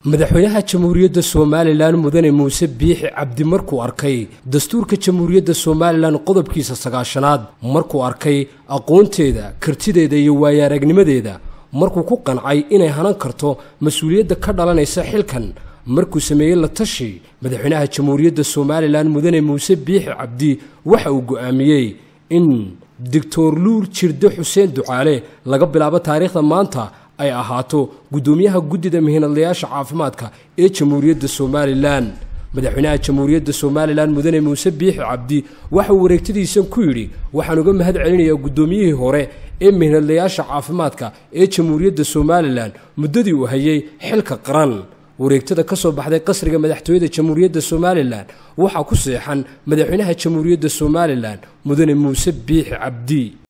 madaxweynaha jamhuuriyadda somalilan mudane muuse biixi cabdi markuu arkay dastuurka jamhuuriyadda somalilan qodobkiisa sagaashanaad markuu arkay aqoonteeda kartideeda iyo waayaaragnimadeeda markuu ku qancay inay hanan karto mas-uuliyadda ka dhalanaysa xilkan markuu sameeyey la tashi madaxweynaha jamhuuriyadda somalilan mudane muuse biixi cabdi waxa uu go'aamiyey in doctor luur jirde xuseen ducaale laga bilaabo taariikhda maanta ay ahaato guddoomiyaha guddida mihinadlayaasha caafimaadka ee jamhuuriyadda somalilan madaxweynaha jamhuuriyadda somalilan mudane muuse biixi cabdi waxa uu wareegtadiisan ku yidhi waxaan uga mahad celinayaa guddoomiyihii hore ee mihinadlayaasha caafimaadka ee jamhuuriyadda somalilan muddadii uu hayay xilka qaran wareegtada ka soo baxday qasriga madaxtooyada jamhuuriyadda somalilan waxaa ku seexan madaxweynaha jamhuuriyadda somalilan mudane muuse biixi cabdi